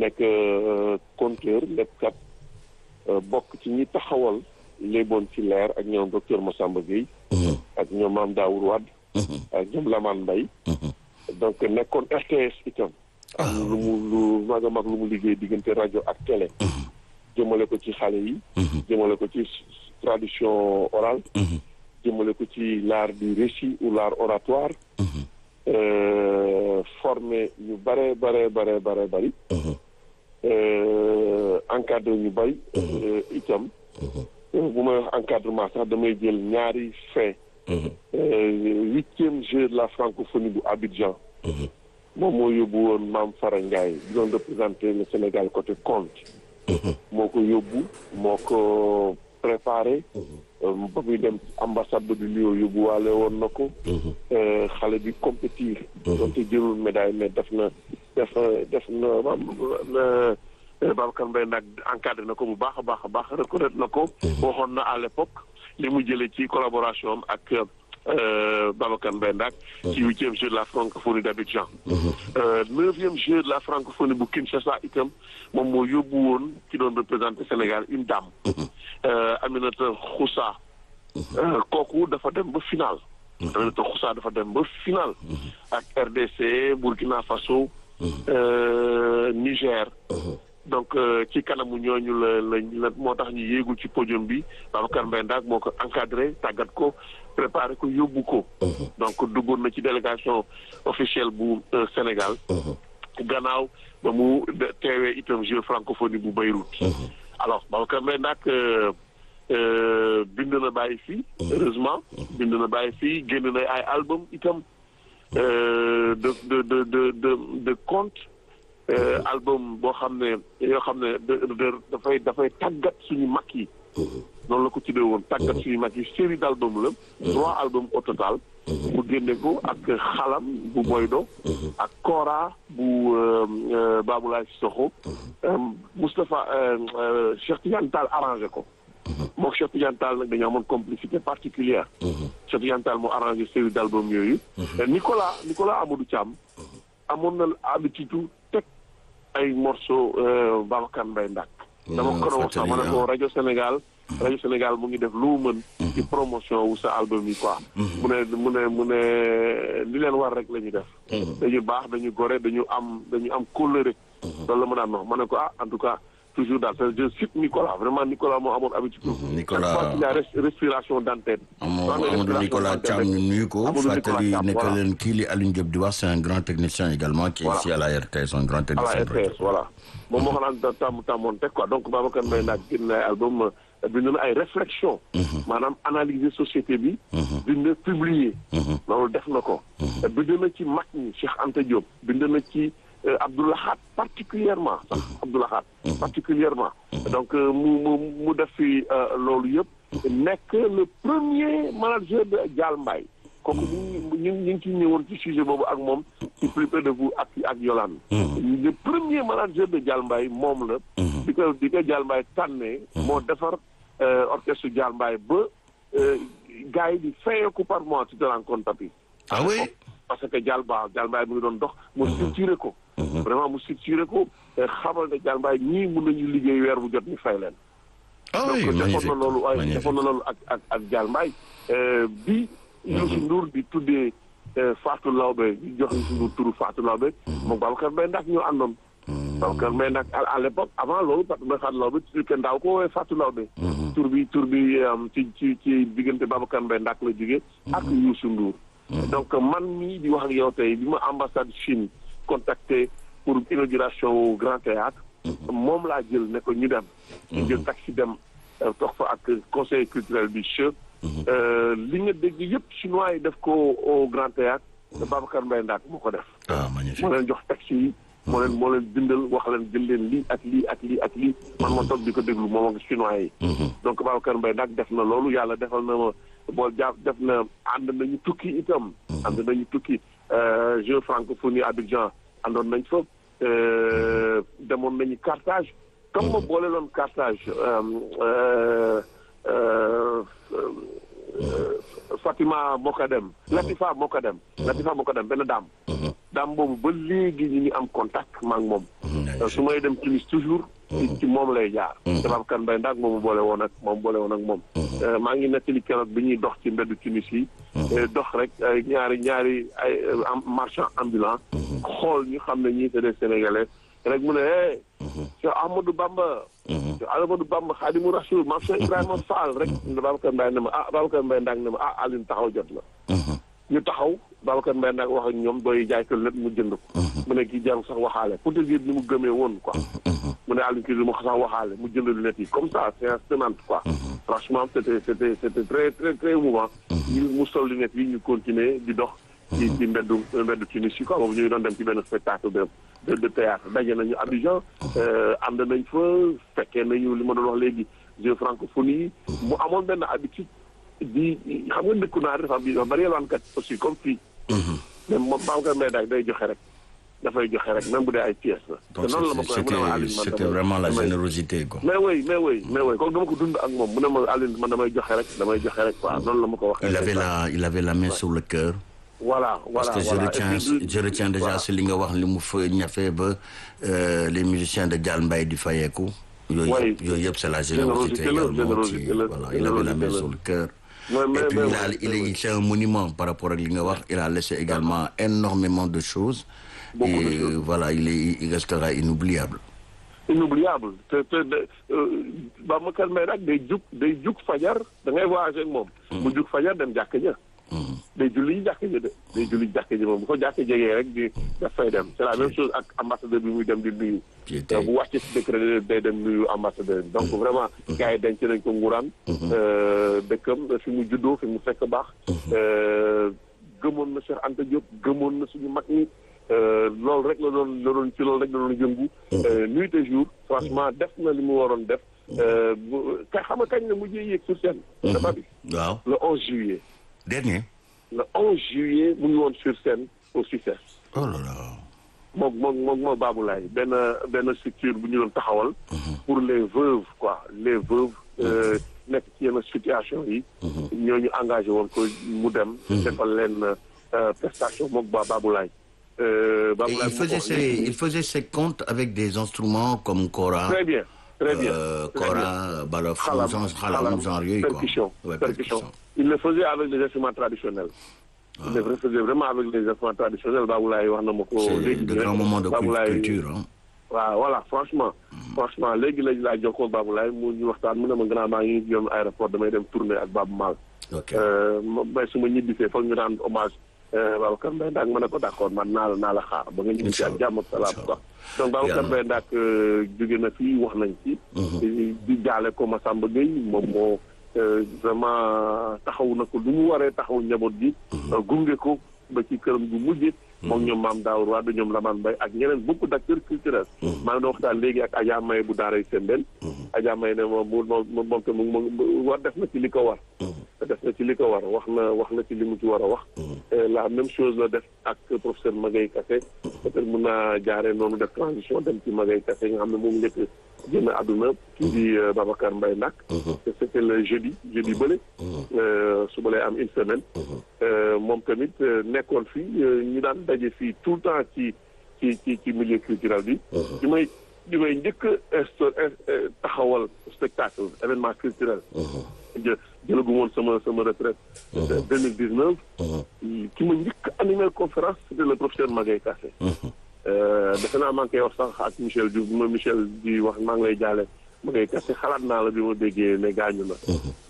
nekk conteur léppkat bokk ci ñi taxawal léeboon ci leer ak ñoom docteur Massamba Gueye ak ñoom Mame Daour Wade ak ñoom Lamane Mbaye donc nekkoon RTS itam am lu mu lu mag a mag lu mu liggéey diggante rajo ak télé jëmale ko ci xale yi jëmale ko ci tradition orale jëmale ko ci l'art du récit ou l'art oratoire formé ñu bare bare bare bare bari encadré ñu bari itam bu may wax encadrement sax damay jël ñaari fait huitième jeu de la francophonie bu Abidjan moom moo yóbbu woon Mame Fara Ndiaye bi doon représenté le Sénégal côté conte moo ko yóbbu moo ko préparé ba muy dem ambassade de Lyon yóbbu waale woon na ko xale bi compétir doonte jëlul médaille mais def na def def na Babacar Mbaye nag encadré na ko bu baax a baax a baax reconnaître na ko waxoon na à l'époque li mu jëlee ci collaboration am ak Babacar Mbaye Ndak ci huitième jeu de la francophonie d'Abidjan neuvième jeu de la francophonie bu Kinshasa itam moom moo yóbbu woon ki doon représenté Sénégal une dame Aminata Khoussa kooku dafa dem ba final Aminata Khoussa dafa dem ba final ak RDC Burkina Faso Niger donc ci kanamu ñooñu la la moo tax ñu yéegul ci podium bi Babacar Mbaye Ndak moo ko encadré tàggat ko préparé ko yóbbu ko donc duggoon na ci délégation officielle bu Sénégal gannaaw ba mu teewee itam jeu francophonie bu Beyrouth alors Babacar Mbaye Ndak bind na bàyyi fii heureusement bind na bàyyi fii génn na ay album itam de de de de de de conte album boo xam ne yoo xam ne dafay dafay tàggat suñu mag yi noonu la ko tuddee woon tàggat suñu mag yi série d' album la trois albums au total mu génne ko ak xalam bu Boydo ak Kora bu Baboulaye Sissoko Moustapha Cheikh Tidiane Tall arrangé ko mook Cheikh Tidiane Tall nag dañoo amoon complicité particulière Cheikh Tidiane Tall moo arrangé série d' album yooyu Nicolas Nicolas Amadou Thiam amoon na habitude teg ay morceau Babacar Mbaye Ndak dama ko doon wax sax ma ne ko rajo Sénégal rajo Sénégal mu ngi def lu mu mën ci promotion wu sa album yi quoi mu ne mu ne mu ne li leen war rek la ñu def dañu baax dañu gore dañu am dañu am kóllëre loolu la ma daan wax ma ne ko ah en tout cas toujours daal je cite Nicolas vraiment Nicolas moo amoon habitude Nicolas la respiration d'antenne Amadou Nicolas Thiam ñu nuyu ko fàttali ne que leen kii li Alioune Diop di wax c'est un grand technicien également qui est ici à la RTS un grand technicien à la RTS voilà moom moo ko naan tàmm tàmmoon teg quoi donc Babacar Mbaye Ndak génn na ay album bind na ay réflexion maanaam analyser société bi bind publier loolu def na ko bind na ci mag ñi Cheikh Anta Diop bind na ci Abdoulahat particulièrement sax Abdoulahat particulièrement donc mu mu mu def fi loolu yëpp nekk le premier manager de Dial Mbaye kooku ñu ñu ñu ngi ciy ñëwoon ci sujet boobu ak moom ci plus près de vous ak ak Yolande le premier manager de Dial Mbaye moom la di ko di ko Dial Mbaye tànnee moo defar orchestre Dial Mbaye ba gars yi di fayeeku par mois tu te rends compte tapi ah oui parce que Dial Ba Dial Mbaye mu ngi doon dox mu structuré ko vraiment mu structuré ko xamal ne Dial Mbaye ñii mun nañu liggéey weer bu jot ñu fay leen ah oui donc defoon magnifique na loolu ay magnifique defoon na loolu ak ak ak Dial Mbaye bi Youssou Ndour di tuddee Fatou Lawbe di jox Youssou Ndour turu Fatou Lawbe moom Babacar Mbaye Ndak ñoo àndoon Babacar Mbaye Ndak à l'époque avant loolu parce que Fatou Lawbe tur kenn daaw ko woowee Fatou Lawbe tur bi tur bi ci ci ci diggante Babacar Mbaye Ndak la jógee ak Youssou Ndour donc man mii di wax ak yow tey bi ma ambassade Chine contacté pour inauguration au Grand Théâtre moom laa jël ne ko ñu dem ñu jël taxi dem toog fa ak conseil culturel du CHE li nga dégg yëpp chinois yi def ko au Grand Théâtre te Babacar Mbaye Ndak moo ko def ah magnifique moo leen jox taxi yi moo leen moo leen bindal wax leen jël leen lii ak lii ak lii ak lii man ma toog di ko déglu moom ak chinois yi donc Babacar Mbaye Ndak def na loolu yàlla defal na ma bool jàpp def na ànd nañu tukki itam ànd nañu tukki jeu francophonie Abidjan àndoon nañ fa demoon nañu Carthage comme ma boole loon Carthage Fatima moo ko dem Latifa moo ko dem Latifa moo ko dem benn daam daam boobu ba léegi ñu ngi am contact ma ak moom. su may dem Tunis toujours. ci moom lay jaar. te Babacar Mbaye ndax moomu boole woon ak moom boole woon ak moom. maa ngi nettali keroog bi ñuy dox ci mbeddu Tunis yi. dox rek ñaari ñaari ay marchand ambulant. xool ñu xam ne ñii c'est des sénégalais rek mu ne eh. Cheikh Ahmadou Bamba. Cheikh Ahmadou Bamba Khadimou Rasoul maam Cheikh Ibrahima Fall rek. Babacar Mbaye ne ma ah Babacar Mbaye ndax ne ma ah Alioune taxaw jot la. ñu taxaw Babacar Mbaye nag wax ak ñoom doy jaay ko lépp mu jënd ko. mu ne kii jarul sax waxaale pour te dire ni mu gëmee woon quoi. mu ne Alioune kii du ma sax waxaale mu jënd lunettes yi comme ça c'est tenante quoi. franchement c'était c'était c'était très très très émouvant. ñu mu sol lunettes yi ñu continuer di dox. ci ci mbeddu mbeddu Tunis yi quoi boobu ñu ngi doon dem ci benn spectacle de de de théâtre daje nañu Abidjan. ànd nañ fa fekkee nañu li ma doon wax léegi jeux francophonie mu amoon benn habitude. di xam nga dëkku naar dafa am dafa bari yalwaankat aussi comme fii. mais moom Babacar Mbaye daal day joxe rek dafay joxe rek même bu dee ay pièces la. donc c'était c'était vraiment la générosité quoi. mais oui mais oui mais oui comme dama ko dund ak moom mu ne ma Aline man damay joxe rek damay joxe rek quoi noonu la ma ko waxee. il avait la il avait la main sur le cœur. voilà voilà parce que je retiens je retiens déjà si li nga wax li mu fa ñafe ba les musiciens de Dial Mbaye di fayeeku. yooyu yëpp yooyu yëpp c'est la générosité également ci voilà il avait la main sur le cœur. Mais, mais, et puis mais, il, a, il, est, c'est un monument par rapport à l'Ingawar. Il a laissé également énormément de choses. Beaucoup et de choses. voilà, il, est, il restera inoubliable. inoubliable te te Babacar Mbaye nag day jug day jug fajar da ngay voyager ak moom. mu jug fajar dem jàkk ja. day julli jàkk ja de day julli jàkk ja moom bu ko jàkk jegee rek di daf fay dem c'est la même chose ak ambassadeur bi muy dem di nuyu. bu wàccee si décret day dem nuyu ambassadeur bi donc vraiment gars yi denc nañ ko nguraan dëkkam fi mu juddoo fi mu fekk baax gëmoon na Cheikh Anta Diop gëmoon na suñu mag ñi loolu rek la doon la doon ci loolu rek la doon yëngu nuit et jour franchement def na li mu waroon def ka xam nga kañ la mujjee yéeg sur scène dafa bi waaw le 11 juillet dernier le 11 juillet mu ngi woon sur scène au succès oh là là moom moom moom moo Baboulaye benn benn structure bu ñu doon taxawal pour les veuves quoi les veuves nekk ci yenn situation yi ñooñu engagé woon ko mu dem defal leen prestation moom ba Baboulaye Et il faisait ses il faisait ses comptes avec des instruments comme kora très bien très bien euh, kora balafon xalam genre xalam genre yooyu quoi percussion Ouais, percussion il le faisait avec les instruments traditionnels il le faisait vraiment avec les instruments traditionnels Baboulaye wax na ma ko c'est léegi de grands moments de Baboulaye culture hein. waaw voilà franchement franchement léegi lañ laa jokkoo Baboulaye mu ñu waxtaan mu ne ma grand maa ngi yoon aéroport damay dem tourner ak Babou Mal ok ma may su ma ñibbisee foog ñu rendre hommage Babacar Mbaye Ndaak ma ne ko d'accord man naa la naa la xaar ba nga ñibbisi ak jàmm ak salaam quoi donc Babacar Mbaye Ndaak jóge na fii wax nañ ci di jaale ko Massamba Gueye moom moo vraiment taxaw na ko lu mu waree taxaw njaboot gi gunge ko ba ci këram gu mujje moom ñoom maam Daawur Wade ñoom Lamane Mbaye ak ñeneen beaucoup d'acteurs culturels maa ngi doon waxtaan léegi ak Adja Maye bu daaray Sembène Adja Maye ne moom moom moom te mu war def na ci li ko war def na ci li ko war wax na wax na ci li mu ci war a wax la même chose la def ak professeur Magaye Kassé peut-être mun naa jaaree noonu def transition dem ci Magaye Kassé nga xam ne moom njëkk génn àdduna kii di Babacar Mbaye Ndaak te c'était le jeudi jeudi bële suba lay am une semaine moom tamit nekkoon fii ñu daan daje fii tout le temps ci ci ci ci milieu culturel bi di may di may njëkk insto taxawal spectacle événement culturel jë jëlagu woon sama sama retraite deux mille dix neuf ki ma njëkk animé conférence c'était le professeur Magaye Kassé defe naa maa ngi koy wax sax ak Michel Diouf bi ma Michel di wax maa ngi lay jaale Magaye Kassé xalaat naa la bi ma déggee ne gaañu na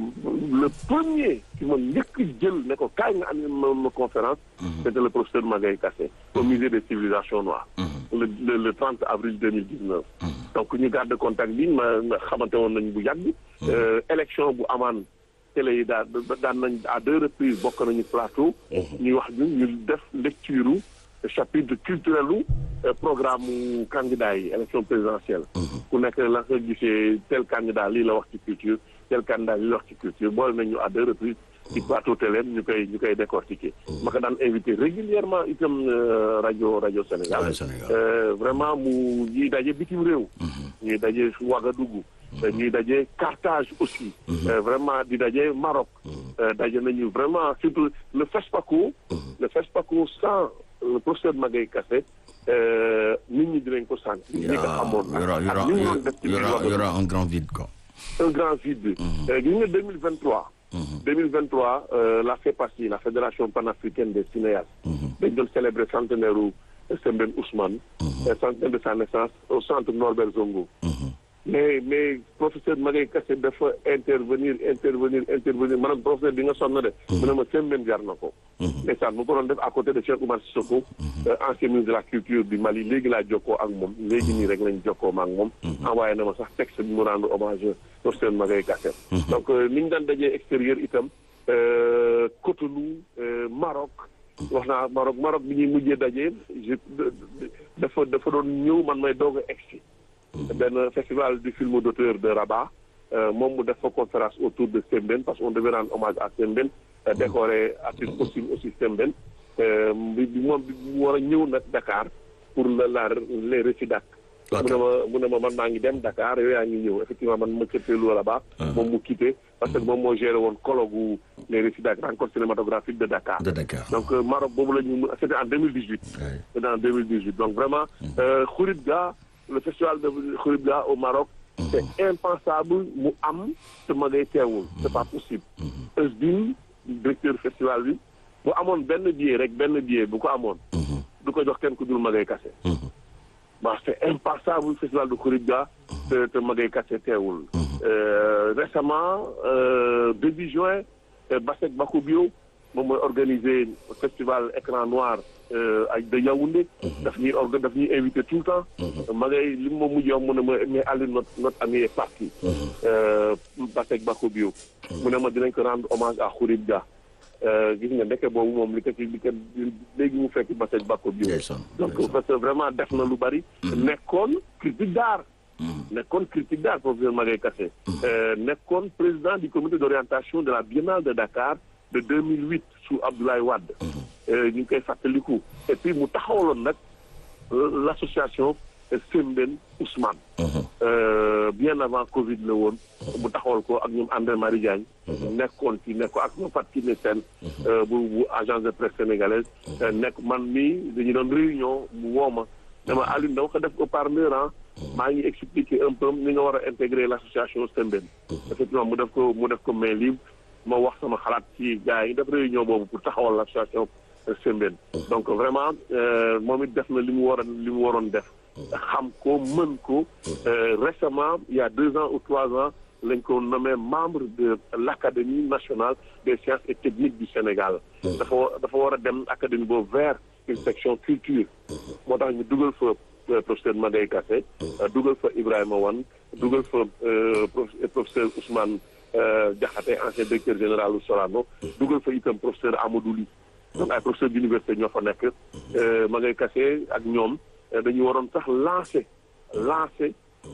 le premier ki ma njëkk jël ne ko kaay nga animé ma ma conférence c'était le professeur Magaye Kassé au musée des civilisations noires le le le trente avril deux mille dix neuf donc ñu garde contact bi ma xamante woon nañu bu yàgg élection bu amaan télé yi daan daan nañ à deux reprises bokk nañu plateau ñuy wax ñu ñu def lecture chapitre culturel u programme mu candidat yi élection présidentielle ku nekk la nga gisee tel candidat lii la wax ci culture tel candidat lii la wax ci culture boole nañu à deux reprises ci plateau télé ñu koy ñu koy décortiquer ma ko daan invité régulièrement itam rajo rajo Sénégal vraiment mu ñuy daje bitim réew ñuy daje Ouagadougou ñuy daje Carthage aussi vraiment di daje Maroc daje nañu vraiment surtout le FESPACO le FESPACO sans le professeur Magaye Kassé nit ñi dinañ ko sentir. ñi ko xamoon y aura y aura y aura y aura un grand vide quoi. un grand vide. gis nga 2023. 2023 la FEPACI la fédération panafricaine des cinéastes. dañ doon célébrer centenaire u Sembène Ousmane. centenaire de sa naissance au centre Norbert Zongo. mais mais professeur Magaye Kassé dafa intervenir intervenir intervenir maanaam professeur bi nga sonn de. mu ne ma Sembène jar na ko. ndeysaan mu ko doon def à côté de Cheikh Oumar Sissoko. ancien ministre de la culture du Mali léegi laa jokkoo ak moom léegi nii rek lañ jokkoo ma ak moom. envoyé na ma sax texte bi mu rendre hommage professeur Magaye Kassé. donc ni ñu daan dajee extérieur itam Cotonou Maroc. wax naa Maroc Maroc bi ñuy mujjee dajee je dafa dafa doon ñëw man may doog a egsi benn festival du film d'auteur de Rabat moom mu def fa conférence autour de Sembène parce qu'on devait rendre hommage à Sembène décorer artiste costume aussi Sembène bi bi moom bi mu war a ñëw nag Dakar pour la la les récidac mu ne ma mu ne ma man maa ngi dem Dakar yow yaa ngi ñëw effectivement man ma cëppeelu Rabat moom mu quitté parce que moom moo géré woon colloque les récidac rencontre cinématographique de Dakar de Dakar donc Maroc boobu la ñu c'était en 2018 c'était en 2018 donc vraiment Khouribga le festival de Khouribga au Maroc c'est impensable mu am te Magaye teewul c'est pas possible Eusbine directeur festival bi bu amoon benn billet rek benn billet bu ko amoon du ko jox kenn ku dul Magaye Kassé bon c'est impensable festival de Khouribga te te Magaye Kassé teewul récemment début juin Bassek Bakubio moom mooy organiser festival écran noir ay de Yaoundé daf ñuy orga daf ñuy invité tout le temps Magaye li ma mujj wax mu ne ma mais Aliou notre notre ami est parti Bassek Bakubio mu ne ma dinañ ko rendre hommage à Khouribga gis nga ndeke boobu moom li ko ci li ko léegi mu fekk Bassek Bakubio donc parce que vraiment def na lu bari nekkoon critique d'art nekkoon critique d'art professeur Magaye Kassé nekkoon président du comité d'orientation de la Biennale de Dakar de 2008 sous Abdoulaye Wade ñu ngi koy fàttaliku et puis mu taxawaloon nag l'association Sembène Ousmane bien avant Covid la woon mu taxawal ko ak ñoom André Marie Diagne nekkoon ci nekk ko ak ñoom Fatou Kiné Sène bu bu agence de presse sénégalaise nekk man mii dañu doon réunion mu woo ma dama Alioune dama ko def au parlement maa ngi expliquer un peu ni nga war a intégrer l'association Sembène effectivement mu def ko mu def ko main libre ma wax sama xalaat ci gars yi def réunion boobu pour taxawal l'association Sembène donc vraiment moom it def na li mu war a li mu waroon def xam ko mën ko récemment il y a deux ans ou trois ans lañ ko nommé membre de l'Académie nationale des sciences et techniques du Sénégal dafa dafa war a dem académie boobu vers une section culture moo tax ñu dugal fa professeur Magaye Kassé dugal fa Ibrahima Wane dugal fa professeur Ousmane Diakhaté ancien directeur général u Sorano dugal fa itam professeur Amadou Ly donc ay professeur d'université ñoo fa nekk Magaye Kassé ak ñoom dañu waroon sax lancer lancer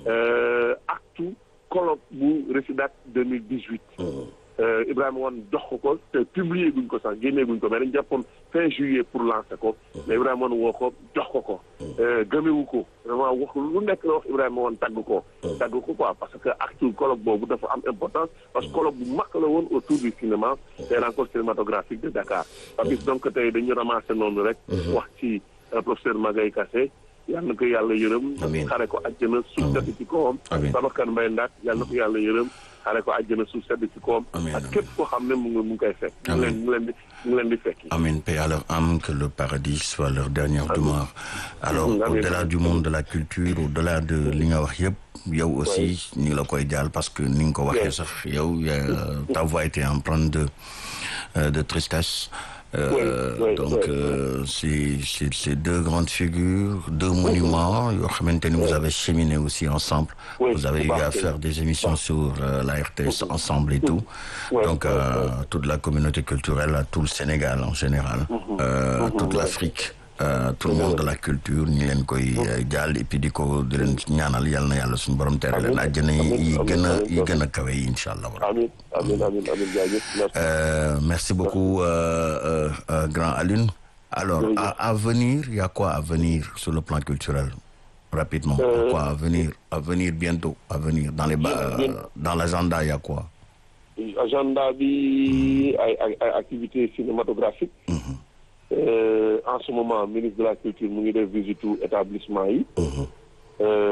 actu colloque bu Résidac 2018 Ibrahima Wane jox ko ko te publier guñ ko sax génnee guñ ko mais dañ jàppoon fin juillet pour lancer ko mais Ibrahima Wane woo ko jox ko ko gëmewu ko vraiment wax lu nekk la wax Ibrahima Wane tagg ko tagg ko quoi parce que actu colloque boobu dafa am importance parce que colloque bu mag la woon autour du cinéma des rencontres cinématographiques de Dakar Papis donc tey dañu ramasser noonu rek wax ci professeur Magaye Kassé yàlla na ko yàlla yërëm xare ko àjjana suuf sedd ci kawam Babacar Mbaye Ndack yàlla na ko yàlla yërëm xare ko àjjana suuf sedd ci kawam ak képp koo xam ne mu ngi mu ngi koy fekk mu leen mu leen di mu leen di fekki Amen paix à leur âme que le paradis soit leur dernière demeure alors au-delà du monde de la culture au-delà de li nga wax yëpp yow aussi ñu ngi la koy jaal parce que ni nga ko waxee sax yow ta voix était empreinte de de tristesse Euh, oui, oui, donc oui, euh, c'est c'est c'est deux grandes figures deux monuments yoo xamante ni vous avez cheminé aussi ensemble vous avez eu à faire des émissions sur euh, la RTS ensemble et tout donc toute la communauté culturelle tout le Sénégal en général toute l'Afrique Euh, tout le monde de la culture ñu leen koy jàll et puis di ko di leen ñaanal yàlla na yàlla suñu borom tere leen àjjana yi gën a yi gën a kawe yi incha allah. amiin amiin amiin amiin jaajëf merci beaucoup euh, euh, grand Alioune. alors à, à venir il y a quoi à venir sur le plan culturel rapidement. quoi à venir à venir bientôt à venir dans les dans l'agenda il y a quoi. agenda bi ay ay activités cinématographiques. en ce moment ministre de la culture mu ngi def visite établissement yi.